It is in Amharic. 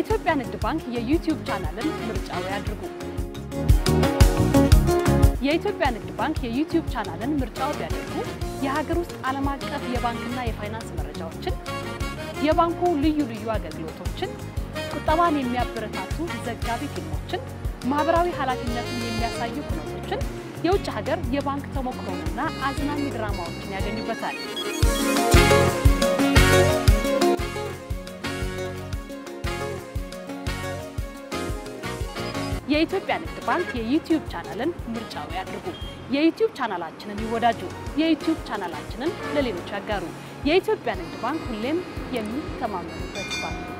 የኢትዮጵያ ንግድ ባንክ የዩቲዩብ ቻናልን ምርጫው ያድርጉ። የኢትዮጵያ ንግድ ባንክ የዩቲዩብ ቻናልን ምርጫው ቢያደርጉ የሀገር ውስጥ ዓለም አቀፍ የባንክና የፋይናንስ መረጃዎችን፣ የባንኩ ልዩ ልዩ አገልግሎቶችን፣ ቁጠባን የሚያበረታቱ ዘጋቢ ፊልሞችን፣ ማህበራዊ ኃላፊነትን የሚያሳዩ ኩነቶችን፣ የውጭ ሀገር የባንክ ተሞክሮንና አዝናኝ ድራማዎችን ያገኙበታል። የኢትዮጵያ ንግድ ባንክ የዩቲዩብ ቻናልን ምርጫው ያድርጉ። የዩቲዩብ ቻናላችንን ይወዳጁ። የዩቲዩብ ቻናላችንን ለሌሎች ያጋሩ። የኢትዮጵያ ንግድ ባንክ ሁሌም የሚተማመኑበት ባንክ